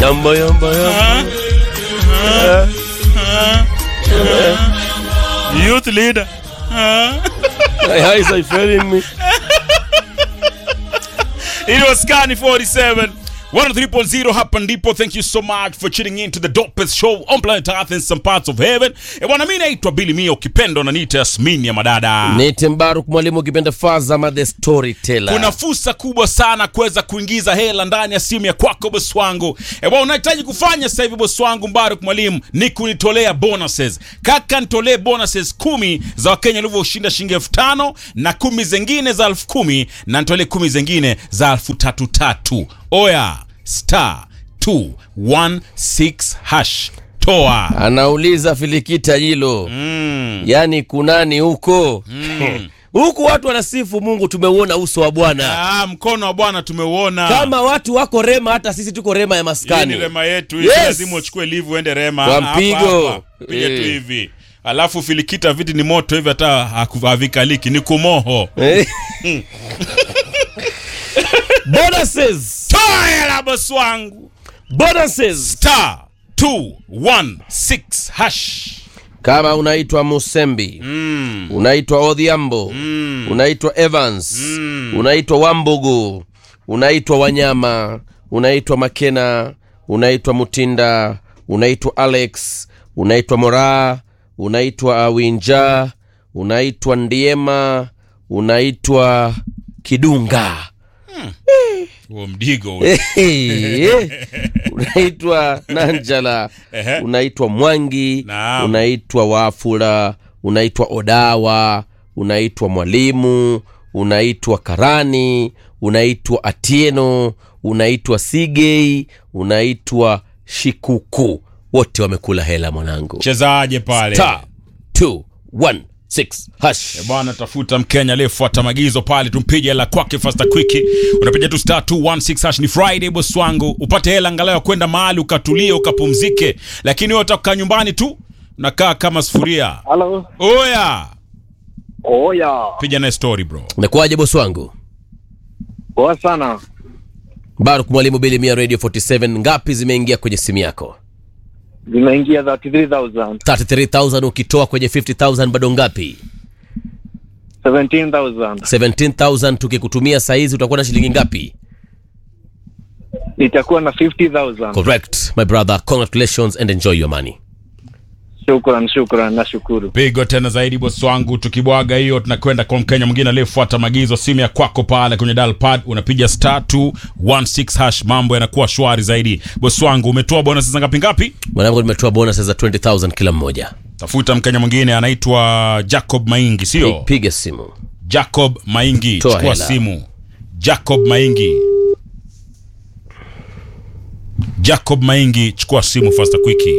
Yamba yamba yamba. Youth leader. My eyes are failing me. It was Scani 47. 103.0 hapa ndipo thank you so much for tuning in to the dopest show on planet earth in some parts of heaven e bwana mi naitwa bili mia ukipenda unaniita yasmin ya madada Nite Mbaruk mwalimu ukipenda Fazama the storyteller. kuna fursa kubwa sana kuweza kuingiza hela ndani ya simu ya kwako boss wangu e bwana unahitaji kufanya sasa hivi boss wangu mbaruk mwalimu ni kunitolea bonuses kaka nitolee bonuses kumi za wakenya walivyoshinda shilingi elfu tano na kumi zengine za elfu kumi na nitolee kumi zengine za elfu tatu tatu oya star 216 hash toa Anauliza Filikita hilo. mm. Yaani kunani huko? Huku watu wanasifu Mungu tumeuona uso wa Bwana. ah, mkono wa bwana tumeuona Kama watu wako Rema hata sisi tuko Rema ya Hii ni maskani. rema yetu hii, Yes. si lazima uchukue livu uende rema Kwa Hapa, mpigo. hapa. piga tu Eh. hivi alafu filikita viti ni moto hivi hata haku- havikaliki ni kumoho Eh. Bonuses. toa hela bosi wangu Bonuses. star 216 hash Kama unaitwa Musembi, mm. unaitwa Odhiambo, Mm. unaitwa Evans, Mm. unaitwa Wambugu, unaitwa Wanyama, unaitwa Makena, unaitwa Mutinda, unaitwa Alex, unaitwa Moraa, unaitwa Awinja, unaitwa Ndiema, unaitwa Kidunga. huo mdigo huo. unaitwa Nanjala, Ehe. unaitwa Mwangi, Naam. unaitwa Wafula, unaitwa Odawa, unaitwa Mwalimu, unaitwa Karani, unaitwa Atieno, unaitwa Sigei, unaitwa Shikuku. Wote wamekula hela mwanangu. chezaje pale Star 216 hash. bwana tafuta mkenya aliyefuata maagizo pale tumpige hela kwake fasta kwiki unapiga tu star 216 hash ni friday boss wangu upate hela angalau ya kwenda mahali ukatulie ukapumzike lakini wewe utakaa nyumbani tu unakaa kama sufuria Halo. oya Oya. piga naye story bro Umekuwaje bosi wangu? Poa sana. Baruk Mwalimu Bili Mia Radio 47 ngapi zimeingia kwenye simu yako? Zimeingia 33,000. 33000 ukitoa kwenye 50000 bado ngapi? 17,000. 17000 tukikutumia saizi utakuwa na shilingi ngapi? Nitakuwa na 50,000. Correct my brother, congratulations and enjoy your money. Shukran, shukran, nashukuru. pigo tena zaidi bosi wangu tukibwaga hiyo tunakwenda kwa mkenya mwingine aliyefuata maagizo simu ya kwako pale kwenye dial pad unapiga star 216 hash mambo yanakuwa shwari zaidi bosi wangu umetoa bonus za ngapi ngapi Mwanangu nimetoa bonus za 20000 kila mmoja. tafuta mkenya mwingine anaitwa jacob maingi sio Piga simu. jacob maingi Toa chukua hela. simu jacob maingi jacob maingi chukua simu fasta kwiki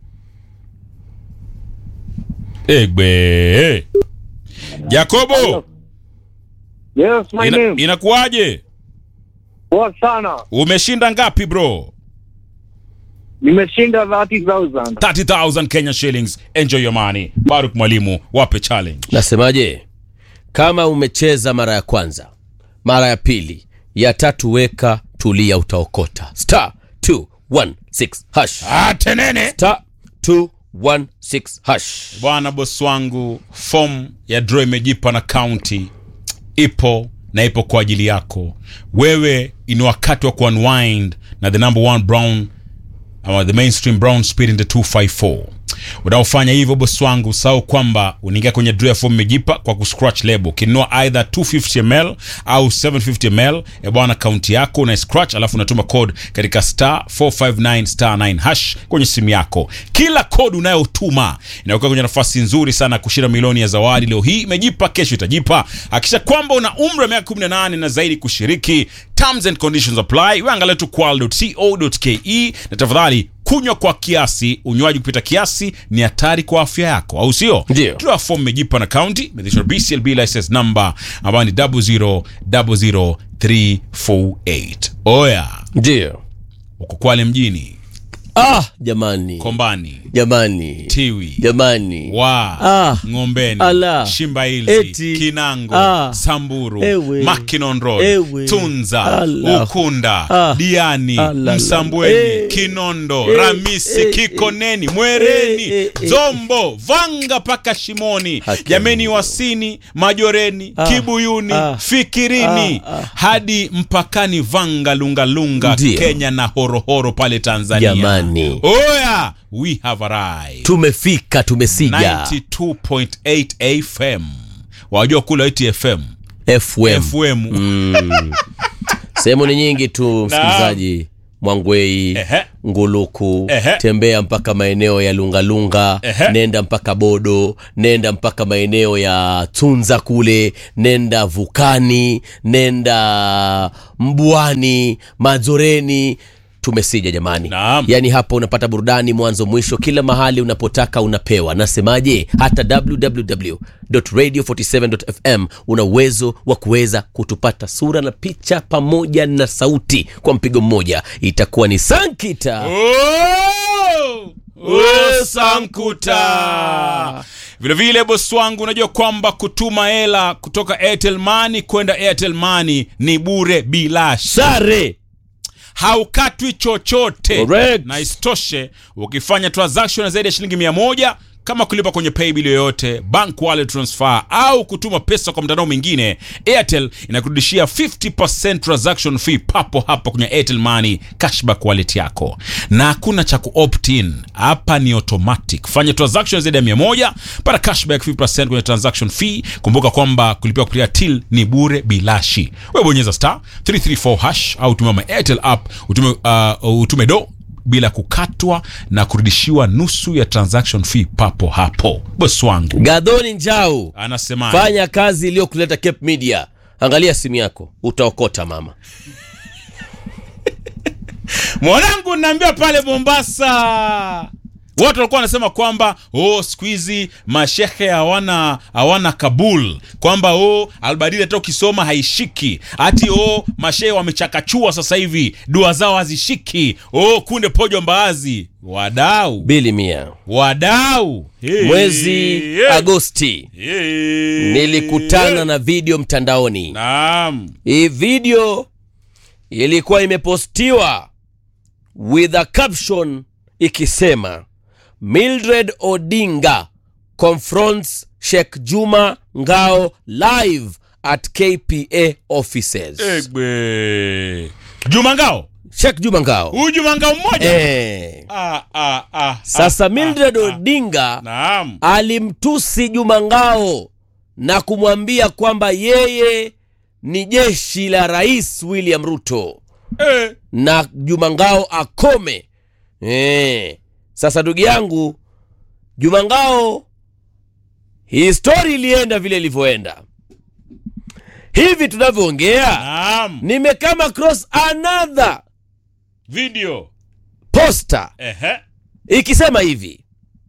egbe jacobo Yes, my ina, name. inakuwaje Poa sana. umeshinda ngapi bro Nimeshinda 30,000. 30000 kenya shillings enjoy your money baruk mwalimu wape challenge Nasemaje? Kama umecheza mara ya kwanza, mara ya pili, ya tatu weka tulia utaokota. Star 216 hash. atenene Star 216 hash. bwana boss wangu fom ya draw imejipa na county ipo na ipo kwa ajili yako wewe ni wakati wa kuunwind na the number one brown ama the mainstream brown spirit in the 254 unaofanya hivyo boss wangu usahau kwamba unaingia kwenye draw ya form imejipa kwa kuscratch label ukinunua either 250 ml au 750 ml e bwana kaunti yako una scratch alafu unatuma code katika star 459 star 9 hash kwenye simu yako kila code unayotuma inakuwa kwenye nafasi nzuri sana ya kushinda milioni ya zawadi leo hii imejipa kesho itajipa hakisha kwamba una umri wa miaka 18 na zaidi kushiriki terms and conditions apply weangalia tu qual.co.ke na tafadhali kunywa kwa kiasi unywaji kupita kiasi ni hatari kwa afya yako au sio Ndio. Toa fomu imejipa na county imethishwa bclb license number ambayo ni 0000348 oya Ndio. uko kwale mjini ah jamani kombani jamani tiwi jamani wa Ah. ng'ombeni Ala. shimbailzi Eti. kinango Ah. samburu Ewe. Mackinnon Road, Ewe. tunza Ala. ukunda Ah. diani Ala. msambweni Eh. kinondo Eh. ramisi Eh. kikoneni mwereni Eh, eh, eh. zombo vanga paka shimoni Haki jameni ya wasini majoreni Ah. kibuyuni Ah. fikirini Ah, ah. hadi mpakani vanga lungalunga Ndio. kenya na horohoro pale tanzania Jamani. oya we have arrived tumefika tumesija 92.8 FM. Wajua kule iti FM. fm FM. sehemu ni nyingi tu msikilizaji mwangwei Ehe. nguluku Ehe. tembea mpaka maeneo ya lungalunga Ehe. nenda mpaka bodo nenda mpaka maeneo ya tunza kule nenda vukani nenda mbwani mazoreni tumesija jamani Naam. yaani hapa unapata burudani mwanzo mwisho kila mahali unapotaka unapewa nasemaje hata www.radio47.fm una uwezo wa kuweza kutupata sura na picha pamoja na sauti kwa mpigo mmoja itakuwa ni sankita Oh! Oh, Sankuta. Vile vile bosi wangu, unajua kwamba kutuma hela kutoka Airtel Money kwenda Airtel Money ni bure bilashi, sare haukatwi chochote Correct. na isitoshe, ukifanya transaction ya zaidi ya shilingi mia moja kama kulipa kwenye paybill yoyote, bank wallet transfer au kutuma pesa kwa mtandao mwingine, Airtel inakurudishia 50% transaction fee papo hapo kwenye Airtel Money cashback wallet yako, na hakuna cha kuopt in hapa, ni automatic. Fanya transaction zaidi ya 100 pata cashback 50% kwenye transaction fee. Kumbuka kwamba kulipia kupitia till ni bure bilashi. Wewe bonyeza star 334 hash au tumia my Airtel app utume, uh, utume do bila kukatwa na kurudishiwa nusu ya transaction fee papo hapo. Bosi wangu gadhoni njau anasema fanya kazi iliyokuleta cape media angalia simu yako utaokota mama mwanangu, naambia pale Mombasa watu walikuwa wanasema kwamba oh, siku hizi mashehe hawana hawana Kabul, kwamba oh, albadili hata ukisoma haishiki, hati oh, mashehe wamechakachua sasa hivi dua zao hazishiki. Oh, kunde pojo mbaazi, wadau bili mia wadau Hey, mwezi hey, agosti hey. nilikutana na video mtandaoni Naam. hii video ilikuwa imepostiwa with a caption ikisema mildred odinga confronts sheikh juma ngao live at kpa offices Egbe. Juma Ngao. sheikh juma ngao Huyu Juma Ngao mmoja. eh. Ah, ah, ah, sasa ah, mildred ah, ah. odinga Naam. alimtusi Juma Ngao na kumwambia kwamba yeye ni jeshi la Rais William Ruto Eh. na Juma Ngao akome. Eh. Sasa ndugu yangu Juma Ngao, hii stori ilienda vile ilivyoenda. Hivi tunavyoongea, Naam. nimekama cross another Video. poster Ehe. ikisema hivi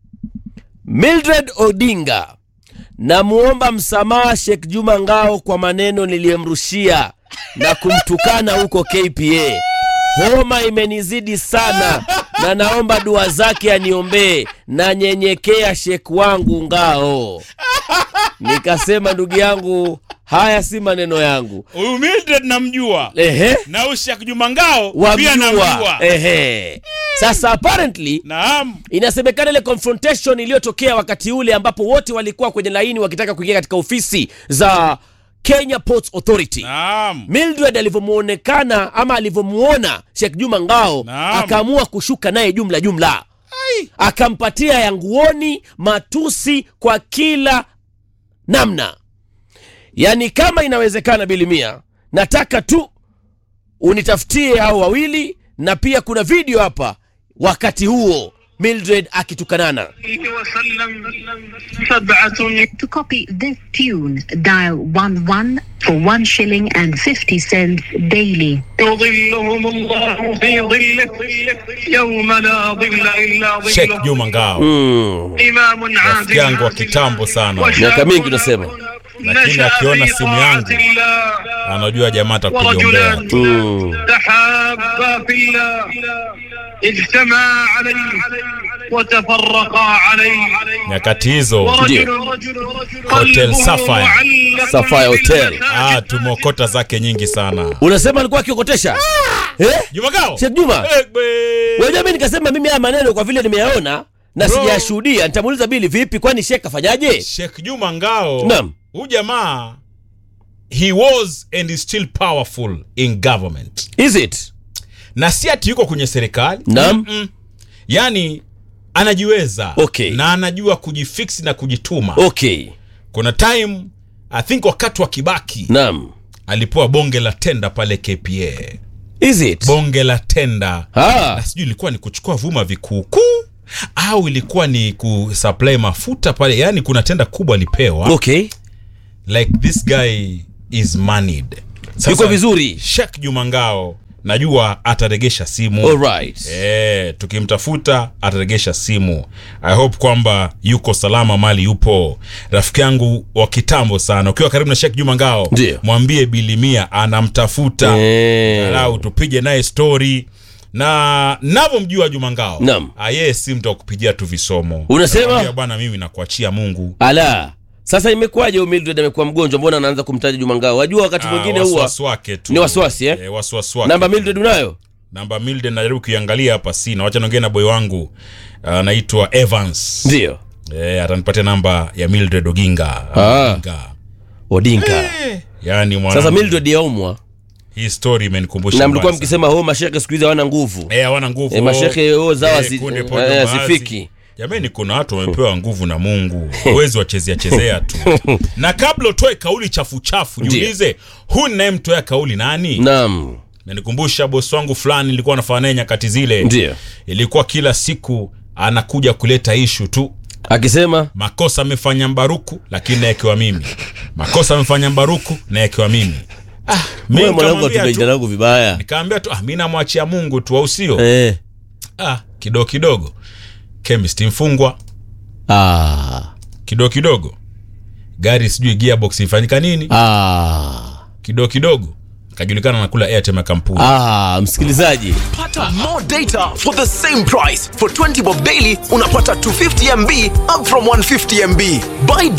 Mildred Odinga, namuomba msamaha Sheikh Juma Ngao kwa maneno niliyemrushia na kumtukana huko KPA. Homa imenizidi sana na naomba dua zake aniombee. Nanyenyekea Sheikh wangu Ngao. Nikasema ndugu yangu, haya si maneno yangu. Huyu Mildred namjua. Ehe, Na huyu Sheikh Juma Ngao pia wamjua. namjua. Ehe. Sasa apparently Naam. inasemekana ile confrontation iliyotokea wakati ule ambapo wote walikuwa kwenye laini wakitaka kuingia katika ofisi za Kenya Ports Authority. Naam. Mildred alivyomuonekana ama alivyomuona Sheikh Juma Ngao Naam. akaamua kushuka naye jumla jumla, akampatia ya nguoni matusi kwa kila namna. Yaani, kama inawezekana, Bilimia, nataka tu unitafutie hao wawili, na pia kuna video hapa wakati huo Mildred akitukanana. وسلم سبعة To copy this tune, dial 11 for 1 shilling and 50 cents daily. يظلهم الله في ظله يوم لا ظل إلا Sheikh ظله Juma Ngao. Mm. إمام عادل yangu wa kitambo sana. Miaka mingi unasema. Lakini akiona simu yangu, Anajua jamaa atakujiombea. ورجلان تحابا في الله اجتمع عليه وتفرقا عليه nyakati hizo ورجل Hotel قلبه Sapphire. معلق Sapphire Hotel. ah, tumeokota zake nyingi sana unasema alikuwa akiokotesha eh? jumagao Sheikh Juma Egbe. Wajua mimi nikasema mimi haya maneno kwa vile nimeyaona na Bro. sijashuhudia, nitamuuliza Bili vipi, kwani Sheikh kafanyaje? Sheikh Juma Ngao Naam. huyu jamaa he was and is still powerful in government Is it? na si ati yuko kwenye serikali Naam. Mm-mm. yani anajiweza Okay. na anajua kujifiksi na kujituma Okay. kuna time i think wakati wa kibaki Naam. alipewa bonge la tenda pale kpa Is it? bonge la tenda Ah. na sijui ilikuwa ni kuchukua vyuma vikuukuu au ilikuwa ni kusupply mafuta pale yani kuna tenda kubwa alipewa Okay. like this guy is moneyed Yuko vizuri. Sheikh Juma Ngao najua ataregesha simu All right. Eh, tukimtafuta ataregesha simu i hope kwamba yuko salama mali yupo rafiki yangu wa kitambo sana ukiwa karibu na Sheikh Juma Ngao Ndio. mwambie bilimia anamtafuta Eh. alau tupige naye story na navyomjua Juma Ngao Naam. ah, yeye si mtu wa kupigia tu visomo Unasema? Anakuambia, bwana mimi nakuachia Mungu Ala. Sasa imekuwaje huyu Mildred amekuwa mgonjwa? Mbona anaanza kumtaja Juma Ngao? Wajua wakati Ah, mwingine huwa wasiwasi wake tu ni wasiwasi, eh? eh, wasiwasi wake namba tu. Mildred unayo? namba Milden najaribu kuiangalia hapa sina wacha niongee na boy wangu anaitwa Evans Ndio. eh, atanipatia namba ya Mildred Oginga Ah. Oginga. Odinka. yani mwana Sasa Mildred yaumwa hii story imenikumbusha na mlikuwa mbaya mkisema ho mashekhe siku hizi hawana nguvu. sana. eh hawana nguvu Eh, mashekhe ho zao Eh, hazi- kunde eh, podo baadhi. hazifiki. jamani kuna watu wamepewa nguvu na mungu huwezi wachezea chezea tu na kabla utoe kauli chafu chafu Ndiyo. jiulize huyu ninayemtoa kauli nani Naam. nanikumbusha bosi wangu fulani nilikuwa nafanya naye nyakati zile Ndio. ilikuwa kila siku anakuja kuleta ishu tu Akisema makosa amefanya mbaruku lakini naekewa mimi makosa amefanya mbaruku naekewa mimi ah, mi wewe mwanangu nikamwambia atupe jina tu langu vibaya. nikaambia tu ah, mi namwachia mungu tu au sio Eh. ah, kidogo kidogo chemist mfungwa Ah. kidogo kidogo gari sijui gearbox ifanyika nini Ah. kidogo kidogo kajulikana nakula airtime ya kampuni Ah, msikilizaji. Pata more data for the same price. For 20 bob daily, unapata 250 MB up from 150 MB. Buy